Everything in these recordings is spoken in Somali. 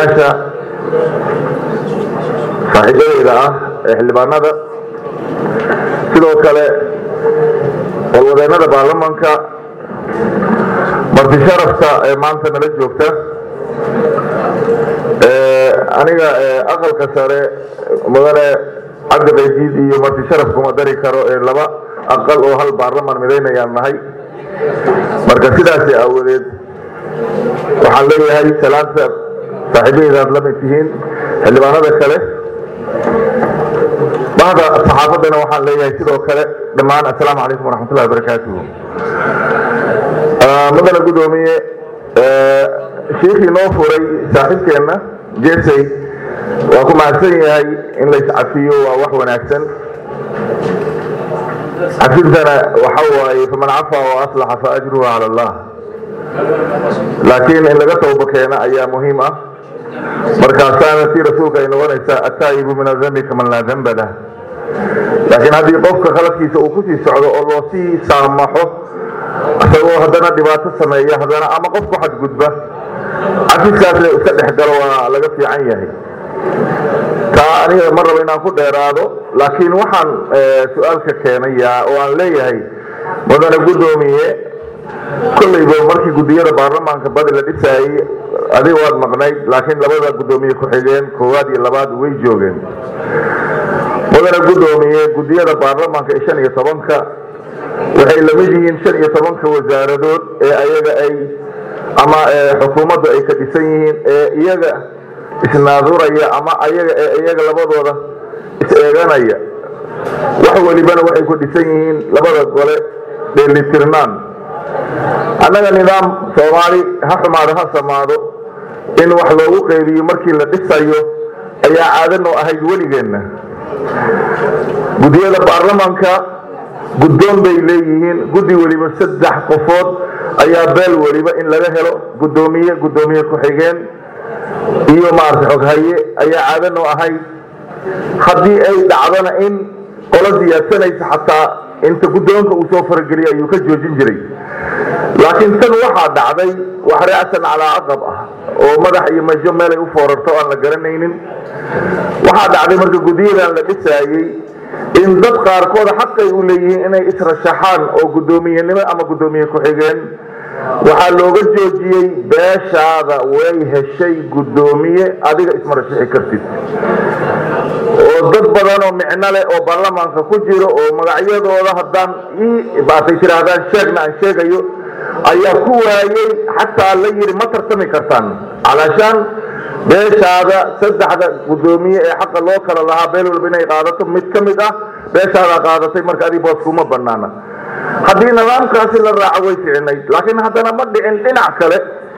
guddoomiyaasha saaxiibadeyda ah ee xildhibaanada sidoo kale walwadeennada baarlamanka marti sharafta ee maanta nala joogta aniga aqalka sare mudane cabdi qaydiid iyo marti sharaf kuma dari karo ee laba aqal oo hal baarlaman midaynayaan nahay marka sidaasi aawadeed waxaan leeyahay salaanta saaxiibaheydaad la mid tihiin xildhibaanada kale bahda saxaafaddana waxaan leeyahay sidoo kale dhammaan assalaamu calaykum waraxmatullahi wabarakaatuhu mudane guddoomiye shiikhii noo furay saaxiibkeenna jesey waa ku mahadsan yahay in lays cafiyo waa wax wanaagsan cafintana waxa waaye faman cafa wa aslaxa fa ajruhu cala allah laakiin in laga tawba keena ayaa muhiim ah markaasaana tii rasuulka ay noqonaysaa ataa'ibu min adambi kaman laa damba lah laakiin haddii qofka khaladkiisa uu kusii socdo oo loo sii saamaxo isagoo haddana dhibaato sameeya haddana ama qof ku xadgudba cafiskaasna iska dhex galo waa laga fiican yahay taa aniga ma rabo inaan ku dheeraado laakiin waxaan su-aalka keenayaa oo aan leeyahay mudane guddoomiye kollayba markii guddiyada baarlamaanka badi la dhisaayey adiga waad maqnayd laakiin labada guddoomiye ku-xigeen koowaad iyo labaad way joogeen mudane guddoomiye guddiyada baarlamaanka ee shan iyo tobanka waxay lamid yihiin shan iyo tobanka wasaaradood ee ayaga ay ama xukuumaddu ay ka dhisan yihiin ee iyaga isnaaduraya ama ayaga ee iyaga labadooda is-eeganaya wax welibana waxay ku dhisan yihiin labada gole dheelitirnaan annaga nidaam soomaali ha xumaado ha samaado in wax loogu qeybiyo markii la dhisayo ayaa caadanoo ahayd weligeenna guddiyada baarlamanka guddoon bay leeyihiin guddi weliba saddex qofood ayaa beel weliba in laga helo guddoomiye guddoomiye ku-xigeen iyo maarata xoghaye ayaa caadanoo ahayd haddii ay dhacdona in qolo siyaadsanaysa xataa inta guddoonka uu soo farageliya ayuu ka joojin jiray laakiin tan waxaa dhacday wax ra'san calaa caqab ah oo madax iyo majo meelay u foorarto aan la garanaynin waxaa dhacday marka guddiyadan la dhisaayey in dad qaarkooda xaqay u leeyihiin inay israshaxaan oo guddoomiyenimo ama guddoomiye ku-xigeen waxaa looga joojiyey beeshaada way heshay guddoomiye adiga isma rashixi kartid oo dad badan oo micno leh oo baarlamaanka ku jiro oo magacyadooda haddaan ii baatay tidhaahdaan sheegna aan sheegayo ayaa ku waayey xataa la yidhi ma tartami kartaan calaashaan beeshaada saddexda guddoomiye ee xaqa loo kala lahaa beel walba inay qaadato mid ka mid ah beeshaadaa qaadatay marka adig boos kuma banaana haddii nidaamkaasi la raaco way ficinayd laakiin haddana ma dhicin dhinac kale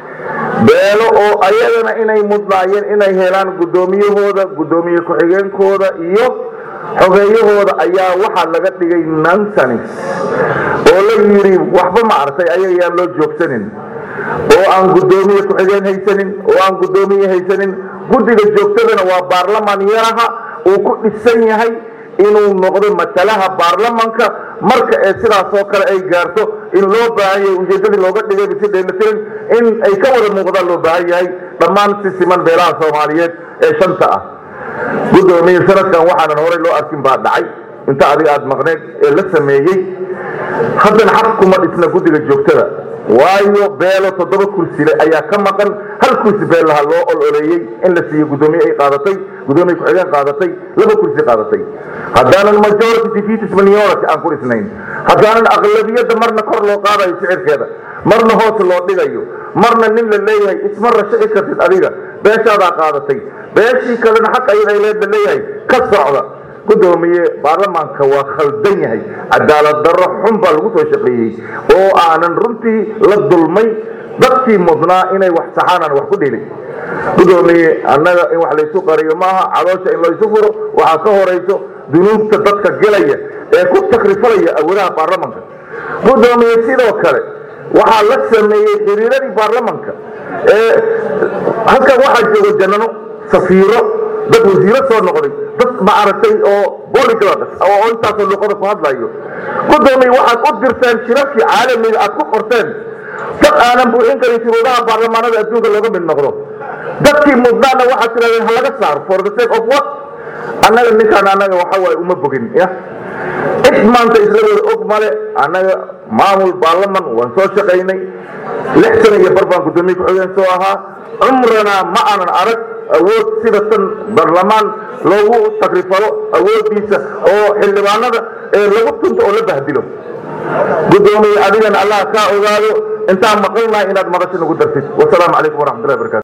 beelo oo ayagana inay mudnaayeen inay helaan guddoomiyahooda guddoomiye ku-xigeenkooda iyo xogeeyahooda ayaa waxaa laga dhigay nansanis oo la yidhi waxba ma artay ayagayaan loo joogsanin oo aan guddoomiye ku-xigeen haysanin oo aan guddoomiye haysanin guddiga joogtadana waa baarlamaan yaraha uu ku dhisan yahay inuu noqdo matalaha baarlamanka marka ee sidaasoo kale ay gaarto in loo baahan yahay ujeedadii looga dhigay si dheelitiran in ay ka wada muuqdaan loo baahan yahay dhammaan si siman beelaha soomaaliyeed ee shanta ah guddoomiye sanadkan waxaanan horey loo arkin baa dhacay inta adiga aada maqneed ee la sameeyey haddana xaq kuma dhisna guddiga joogtada waayo beelo toddoba kursile ayaa ka maqan hal kursi beellaha loo ololeeyey in la siiyo guddoomiye ay qaadatay guddoomiye ku-xigeen qaadatay laba kursi qaadatay haddaanan majority defeatis minority aan ku dhisnayn haddaanan aqlabiyadda marna kor loo qaadayo sicirkeeda marna hoos loo dhigayo marna nin la leeyahay isma rashici kartid adiga beeshaadaa qaadatay beeshii kalena xaq ayada ay leeda leeyahay ka socda guddoomiye baarlamaanka waa khaldan yahay cadaalad darro xun baa lagu soo shaqeeyey oo aanan runtii la dulmay dadkii mudnaa inay wax saxaan aan wax ku dhilin guddoomiye annaga in wax laysu qariyo maaha cadoosha in laysu furo waxaa ka horayso dunuubta dadka gelaya ee ku takrifalaya awoodaha baarlamanka guddoomiye sidoo kale waxaa la sameeyey xiriiradii baarlamanka ee halkan waxaa jooga janano safiiro dad wasiiro soo noqday dad ma aragtay oo boliglads oo intaasoo luqada ku hadlayo guddoomiye waxaad u dirteen shirarkii caalamiga aad ku qorteen dad aanan buuxin karin shuruudaha baarlamaanada adduunka looga mid noqdo dadkii mudnaana waxaad tirahdeen ha laga saaro for the sake of what annaga ninkaan annaga waxa waaye uma bogin ya cid maanta isla wada og male annaga maamul baarlaman waan soo shaqaynay lix sana iyo bar baan guddoomiye ku-xigeen soo ahaa cumrana ma aanan arag awood sida tan baarlamaan loogu takrifalo awoodiisa oo xildhibaanada ee lagu tunto oo la bahdilo guddoomiye adigana allah kaa ogaado intaan maqalnahay inaad madasha nagu dartid wasalaamu calaykum waraxmatullahi barakatu